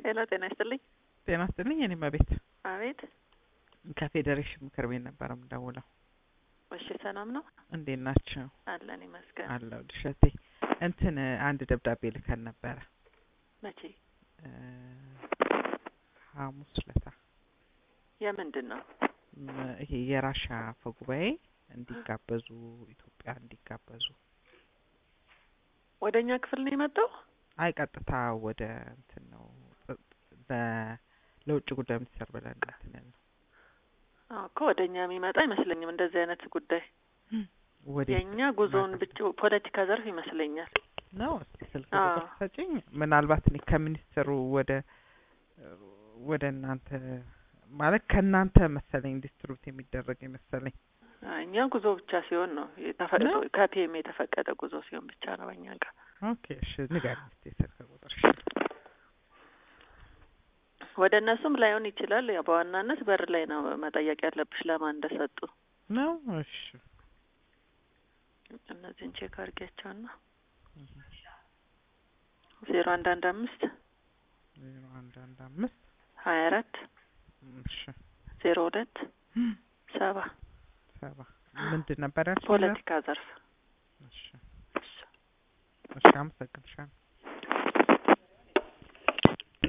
ሄሎ ጤና ይስጥልኝ። ጤና ይስጥልኝ። እኔም አቤት አቤት። ከፌዴሬሽን ምክር ቤት ነበር የምደውለው። እሺ ሰላም ነው እንዴት ናቸው? አለን ይመስገን። አለው ድሸቴ እንትን አንድ ደብዳቤ ልከን ነበረ መቼ? እ ሐሙስ ለታ የምንድን ነው? ም- ይሄ የራሻ አፈ ጉባኤ እንዲጋበዙ ኢትዮጵያ እንዲጋበዙ ወደ እኛ ክፍል ነው የመጣው? አይ ቀጥታ ወደ እንትን ነው ለ- ለውጭ ጉዳይ ሚኒስቴር ብለን እንትን ያልነው አዎ እኮ ወደ እኛ የሚመጣ አይመስለኝም እንደዚህ አይነት ጉዳይ። ወዴት የእኛ ጉዞውን ማለት ብቻ ፖለቲካ ዘርፍ ይመስለኛል። ነው? እስቲ ስልክ አዎ። ቁጥር ሰጪኝ። ምናልባት እኔ ከሚኒስትሩ ወደ ወደ እናንተ ማለት ከእናንተ መሰለኝ ዲስትሪቡት የሚደረግ የመሰለኝ አይ፣ እኛ ጉዞ ብቻ ሲሆን ነው የተፈ- ነው? ከፒኤም የተፈቀደ ጉዞ ሲሆን ብቻ ነው በእኛ ጋር። ኦኬ እሺ ንገሪኝ እስቲ ስልክ ቁጥር እሺ ወደ እነሱም ላይሆን ይችላል። ያው በዋናነት በር ላይ ነው መጠየቅ ያለብሽ ለማን እንደሰጡ። ነው እሺ እነዚህን ቼክ አድርጊያቸውና ዜሮ አንድ አንድ አምስት ዜሮ አንድ አንድ አምስት ሀያ አራት እሺ ዜሮ ሁለት ሰባ ሰባ ምንድን ነበር ያልሽኝ? ፖለቲካ ዘርፍ እሺ እሺ አመሰግንሻለሁ